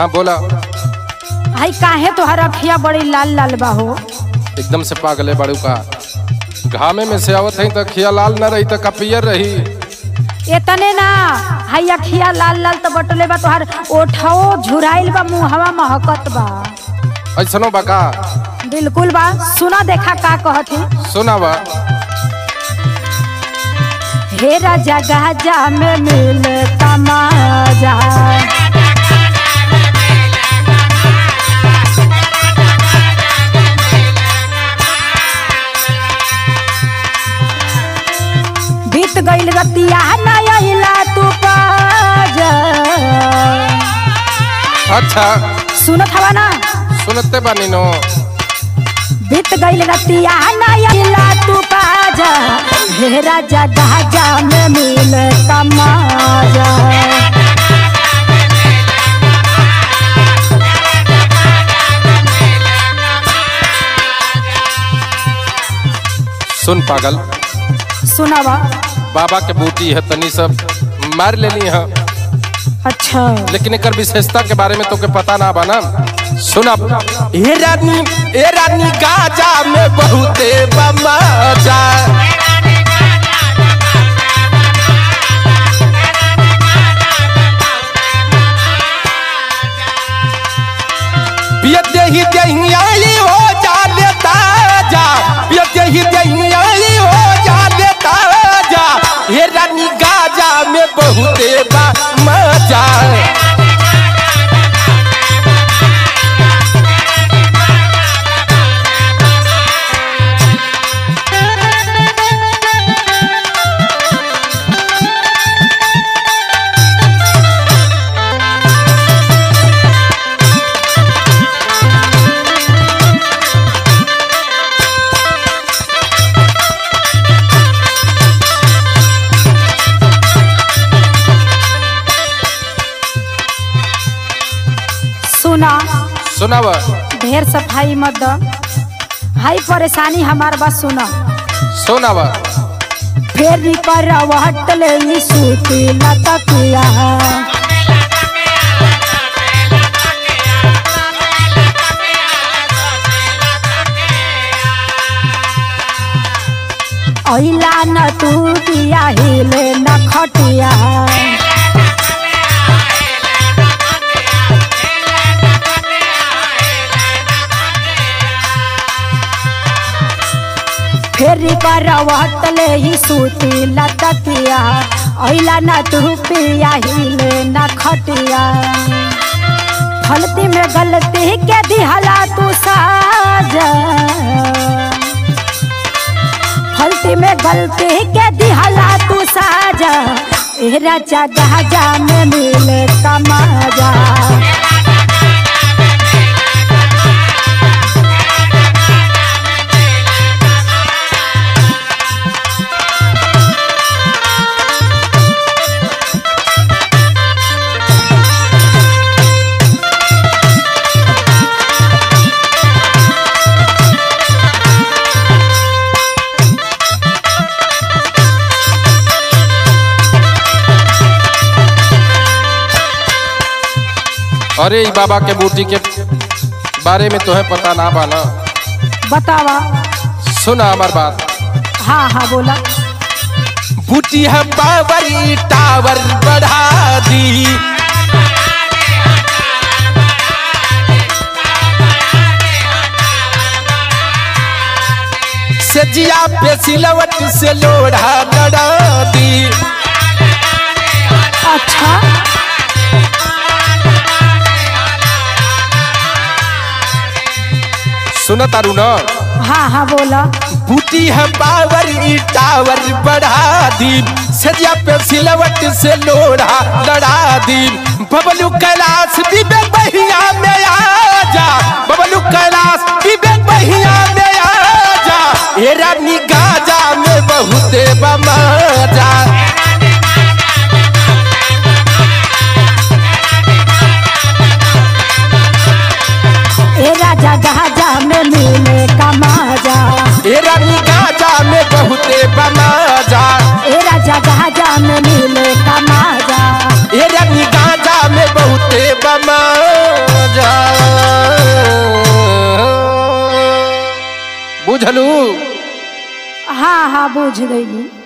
हाँ बोला हाई काहे तोहर अखिया बड़ी लाल लाल बा हो एकदम से पागले बड़ू का घामे में से आवत है तो खिया लाल न रही तो कपियर रही इतने ना हाई अखिया लाल लाल तो बटले बा तोहर ओठो झुराइल बा मुहवा महकत बा ऐसनो बका बिल्कुल बा सुना देखा का कहती सुना बा हे राजा गाजा में मिले तमाजा बीत गईल रतिया ना अइला तू पाजा अच्छा सुनत हवा ना सुनते बानी नो बीत गईल रतिया ना अइला तू पाजा हे राजा गाजा में मिले तमाजा सुन पागल सुनावा बाबा के बूटी है तनी सब मार लेनी है अच्छा लेकिन एक विशेषता के बारे में तो के पता ना बना सुना ए रानी ए रानी गाजा में बहुते बमजा पियते ही दहियाई हो जा लेता जा पियते ही दहियाई हो जा लेता जा हे रानी गाजा में बहुते बा मजा सुना सुनावा ढेर सफाई मत द हाई परेशानी हमार बस सुना सुनावा फेर पर हटले ई सूती लतकिया अइला न तू दिया हिले न खटिया फेरी पर हटले ही सूती लतकिया अइला न तू पिया हिले न खटिया फलती में गलती के दिहला तू साजा फलती में गलती के दिहला तू साजा ए राजा गाजा में मिले तमाजा अरे ई बाबा के बूटी के बारे में तुम्हें पता ना बाना बतावा सुना हमार बात हाँ हाँ बोला बूटी है पावर टावर बढ़ा दी सजिया पे सिलवट से लोढ़ा लड़ा दी अच्छा सुना तारू ना हाँ हाँ बोला बूटी है पावर ई टावर बढ़ा दी सजिया पे सिलवट से लोढ़ा लड़ा दी बबलू कैलाश विवेक बहिया में आ जा बबलू कैलाश विवेक बहिया में आ जा ए रानी गाजा में बहुते बमजा ए राजा गाजा में मिले कमाजा ए रानी गाजा में बहुते बमजा ए राजा गाजा में मिले कमाजा ए रानी गाजा में बहुते बमजा जा बुझलू हाँ हाँ बुझ गई